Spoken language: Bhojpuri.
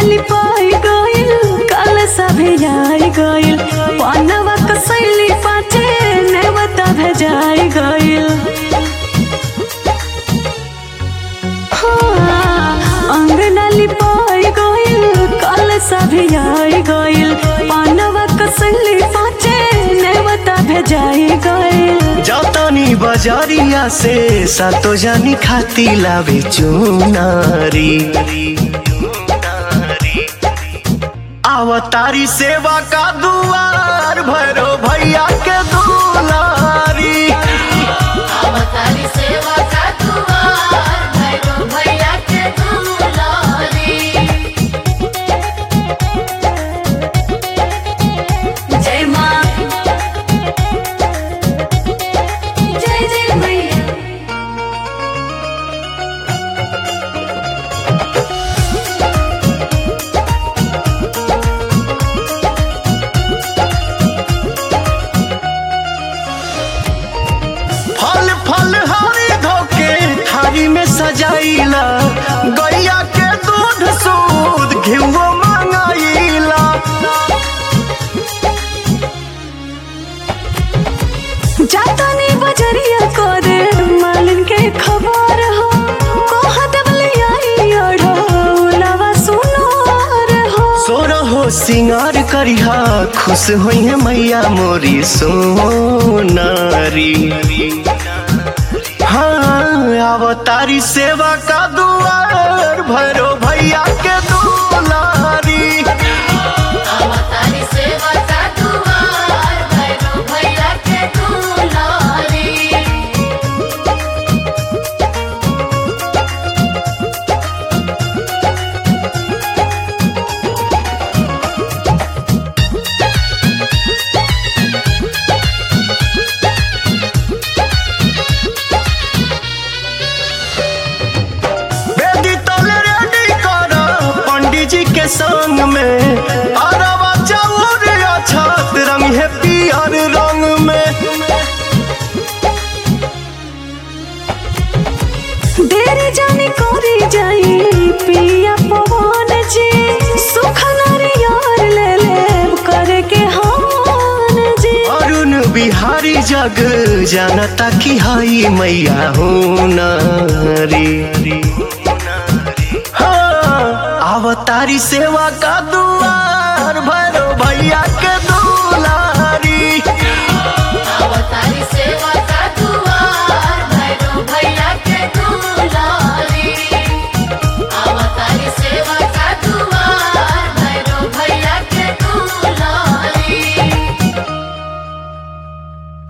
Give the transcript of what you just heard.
लिपाई गइल कल सभे आई गइल पनवा कसैली पाचे नेवता भेजाई गइल हाँ, अंगना लिपाई गइल कल सभे आई गइल पनवा कसैली पाचे नेवता भेजाई गइल जतनी बजरिया से सातो जानी खाती लावे चुनारी आवतारी सेवा का दुआर भैरो भैया के दुलारी अवतारी सेवा का दुआर भैरो भैया के दुलारी जय माँ जय जय मैया फल फल हरी धोके थारी में सजाइला गैया के दूध सूद घिवो मंगाइला जातानी बजरिया करे मालिन के खबर हो कहा दबले आई अढ़ो उलावा सुनार हो सोरो हो सिंगार करिहा खुश होई है मैया मोरी सोनारी हाँ अवतारी सेवा का दुआर भैरो भैया के दुलारी अवतारी सेवा का दुआर भैरो भैया के दुलारी बेदी तले रेडी कर पंडित जी के संग में अरवा चाउर अछत रंग है पियर रंग में देरी जानी करी जाई पिया पवन जी सुख नारियर ले ले करे के हान जी अरुण बिहारी जग जानता की हई मैया हूँ नारी हाँ, अवतारी सेवा का दुआर भैरो भैया के दुआर